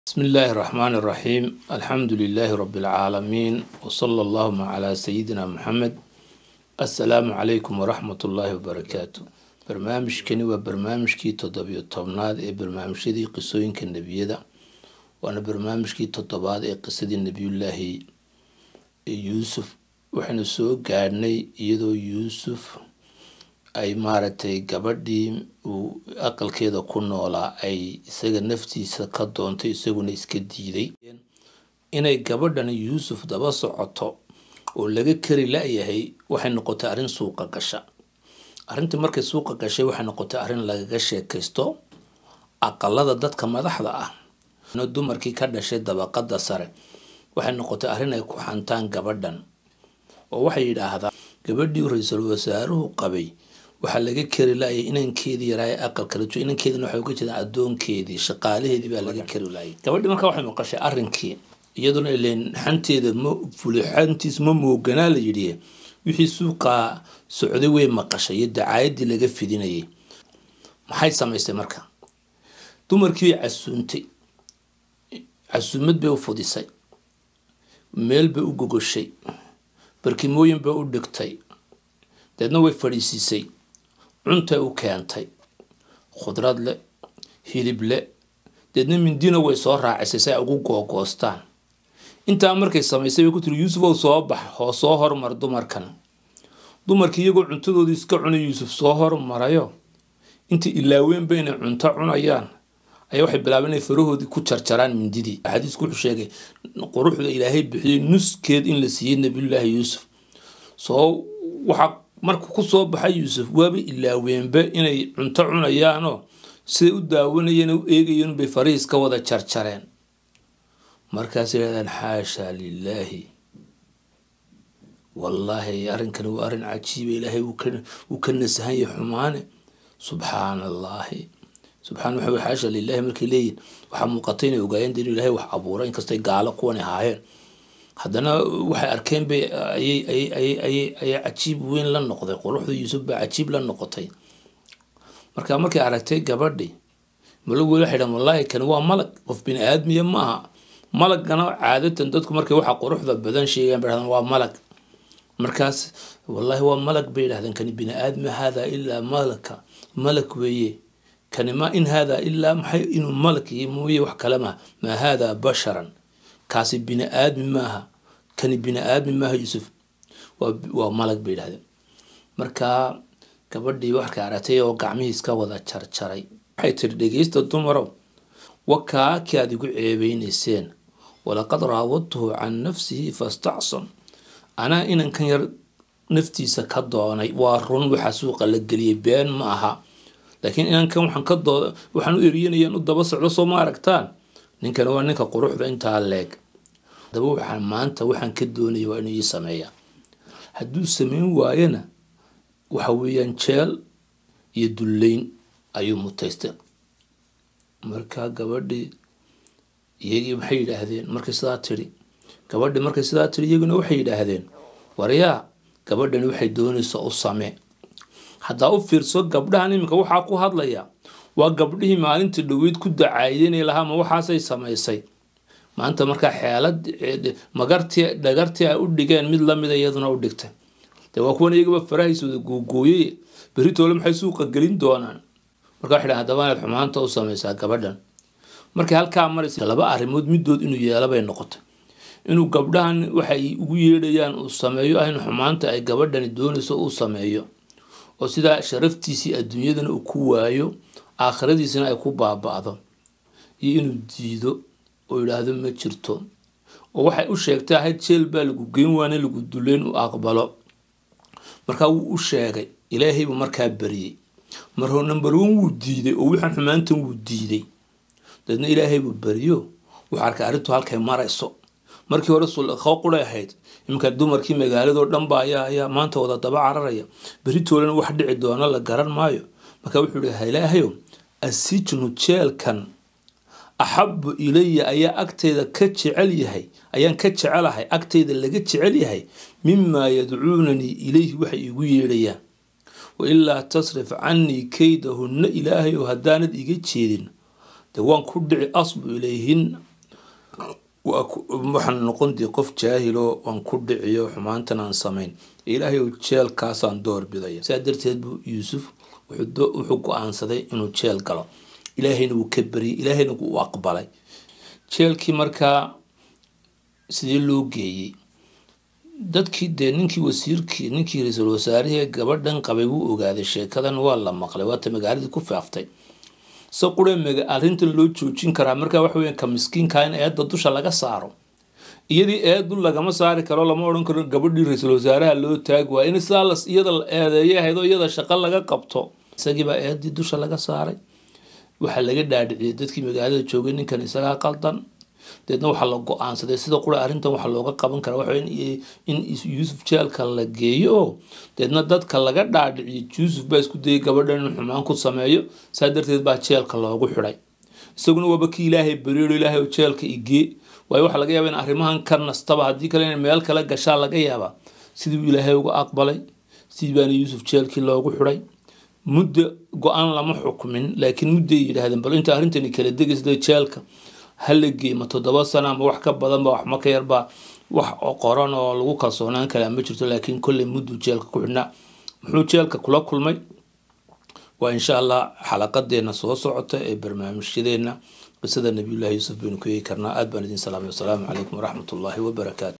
بسم الله الرحمن الرحيم الحمد لله رب العالمين وصلى اللهم على سيدنا محمد السلام عليكم ورحمة الله وبركاته barnaamijkani waa barnaamijkii toddobiyo tobnaad ee barnaamijyadii qisooyinka nebiyada waana barnaamijkii toddobaad ee qisadii nebiyullaahi yuusuf waxaynu soo gaadhnay iyadoo yuusuf ay maaragtay gabadhii uu aqalkeeda ku noolaa ay isaga naftiisa ka doontay isaguna iska diiday inay gabadhani yuusuf daba socoto oo laga kari la-yahay waxay noqotay arrin suuqa gasha arrintii markay suuqa gashay waxay noqotay arrin lagaga sheekaysto aqalada dadka madaxda ah dumarkii ka dhashay dabaqada sare waxay noqotay arrin ay ku xantaan gabadhan oo waxay yidhaahdaan gabadhii ra-iisul wasaaruhu qabay waxaa laga kari laayay inankeedii yaraa aqalka la joogo inankeedina waxay uga jeedaan addoonkeedii shaqaalaheedii baa laga kari laayay gabadhii markaa waxay maqashay arrinkii iyaduna ileen xanteeda ma fuli xantiis ma mooganaa la yidhi wixii suuqaa socday way maqashay iyo dacaayadii laga fidinayay maxay samaystay marka dumarkii bay casuuntay casuumad bay u fudisay meel bay u gogoshay barkimooyin bay u dhigtay deedna way fadhiisiisay cuntay u keentay khudrad le hilib le deedna mindina way soo raacisay si ay ugu googoostaan intaa markay samaysay bay ku tiri yuusuf ow soo bax oo soo hormar dumarkan dumarkii iyagoo cuntadoodii iska cunay yuusuf soo hormarayo intii ilaaweenba inay cunto cunayaan ayaa waxay bilaabeen inay farahoodii ku jarjaraan mindidii xadiisku wuxuu sheegay quruxda ilaahay bixiyey nuskeed in la siiyey nabiyullaahi yuusuf soo waxaa markuu ku soo baxay yuusuf waaba ilaaweenba inay cunto cunayaanoo siday u daawanayeen u eegayeen bay farihiis ka wada jarjareen markaas yidhahdaan xaasha lilaahi wallaahi arrinkani waa arrin cajiiba ilaahay wuu ka nasahan yahay xumaane subxaana allaahi subxana waxa wey xaasha lilaahi markay leeyihin waxaa muuqatay inay ogaayeen inuu ilaahay wax abuuray inkastay gaalo kuwan ahaayeen haddana waxay arkeen bay ayay cajiib weyn la noqday quruxda yuusuf baa cajiib la noqotay marka markay aragtay gabadhi malag weli waxay dhahan wallaahi kani waa malag qof bini aadmiya ma aha malagana caadatan dadku markay waxa quruxda badan sheegaan bay dhahdaan waa malag markaas wallaahi waa malag bay yidhahdeen kani bini aadmi haadaa ilaa malaka malag weeye kani ma in haadaa ilaa maxay inuu malag iyo mooye wax kale maha maa haadaa basharan kaasi bini aadmi maaha kani bini aadmi maaha yuusuf waa malag bay yidhahdeen marka gabadhii waxkay aragtay oo gacmihii iska wada jarjaray waxay tiri dhegeysta dumarow wakaakii aad igu ceebeynayseen walaqad raawadtuhu can nafsihi fastacson anaa inankan yar naftiisa ka doonay waa run waxa suuqa la geliyay been ma aha laakiin inankan waxaan ka doo waxaan u eriyanayaan u daba socdo soo ma aragtaan ninkan waa ninka quruxda intaa leeg hadaba waxaan maanta waxaan ka doonaya waa inuu ii sameeya hadduu sameyn waayana waxa weeyaan jeel iyo dullayn ayuu mutaystay marka gabadhii iyagii maxay yidhaahdeen markay sidaa tidhi gabadhii markay sidaa tidhi iyaguna waxay yidhaahdeen waryaa gabadhani waxay doonaysa u samee haddaa u fiirso gabdhahan iminka waxaa ku hadlaya waa gabdhihii maalintii dhaweyd ku dacaayidanay lahaa ma waxaasay samaysay maanta markaa xeelad magartii dhagartii ay u dhigeen mid lamida iyaduna u dhigtay dee waa kuwan iyagaba farahaysooda googooyey beritoole maxay suuqa gelin doonaan marka waxay dhahan haddaba inaad xumaanta u samaysaa gabadhan markay halkaa maraysa laba arrimood middood inuu yeela bay noqotay inuu gabdhahan waxay ugu yeedhayaan uu sameeyo ah in xumaanta ay gabadhani doonayso uu sameeyo oo sidaa sharaftiisii adduunyadana uu ku waayo aakhiradiisina ay ku baaba-do iyo inuu diido oo yidhaahdo ma jirto oo waxay u sheegtay ahayd jeel baa lagu geyn waana lagu duleyn u aqbalo markaa wuu u sheegay ilaahay buu markaa bariyey marhoo number one wuu diiday oo wixaan xumaantan wuu diiday daedna ilaahay buu beriyo wuxuu arkay arrintu halkay marayso markii hore sulqo quray ahayd iminka dumarkii magaaladoo dhanba ayaa ayaa maanta wada daba cararaya beritoolena wax dhici doona la garan maayo marka wuxuu ihi ilaahayo asijnu jeelkan axabu ilaya ayaa agteyda ka jecel yahay ayaan ka jecelahay agteyda laga jecel yahay mimaa yadcuunanii ilayhi waxay igu yeedhayaan wailaa tasrif canii kaydahunna ilaahayow haddaanad iga jeedin dee waan ku dhici asbu ilayhin waxaan noqon dii qof jaahilo aan ku dhiciyo xumaantan aan samayn ilaahay ou jeelkaasaan doorbidaya saa darteed buu yuusuf wuxuu go-aansaday inuu jeel galo ilaahayna wuu ka beriyay ilaahayna wuu aqbalay jeelkii markaa sidee loo geeyey dadkii dee ninkii wasiirkii ninkii ra-iisul wasaarihii gabadhan qabay wuu ogaaday sheekadan waa la maqlay waata magaaladii ku faaftay se qure arrintan loo joojin karaa markaa waxa weya ka miskiinka in eedda dusha laga saaro iyadii eedu lagama saari karo lama odhan karo gabadhii ra-iisul wasaaraha loo taagi waa in sidaa iyada la eedeeya ahayd oo iyada shaqo laga qabto isagiibaa eedii dusha laga saaray waxaa laga dhaadhiciyay dadkii magaalada joogay ninkan isagaa qaldan deedna waxaa la go-aansaday sida qura arrintan waxaa looga qaban karaa waxa in yuusuf jeelka la geeyo oo deedna dadka laga dhaadhiciyo yuusuf baa isku dayay gabadhan in xumaan ku sameeyo saa darteed baa jeelka loogu xidhay isaguna waaba kii ilaahay bariiro ilaahay jeelka igee waayo waxaa laga yaaba in arrimahan ka nastaba haddii kale in meel kale gashaa laga yaabaa sidii ilaahay uga aqbalay sidii baana yuusuf jeelkii loogu xidhay muddo go-aan lama xukmin laakiin mudday yidhaahdeen bal inta arrintani kala degaysa jeelka hala geema toddoba sano ama wax ka badanba wax ma ka yarbaa wax qoran oo lagu kalsoonaan karaa ma jirto laakiin kolley mudduu jeelka ku xidhnaa muxuu jeelka kula kulmay waa insha allah xalaqadeena soo socota ee barnaamijyadeena qisada nabiyullahi yuusuf baynu ku eegi karnaa aad baan idin salaamay wasalaamu calaykum waraxmat ullaahi wabarakaatu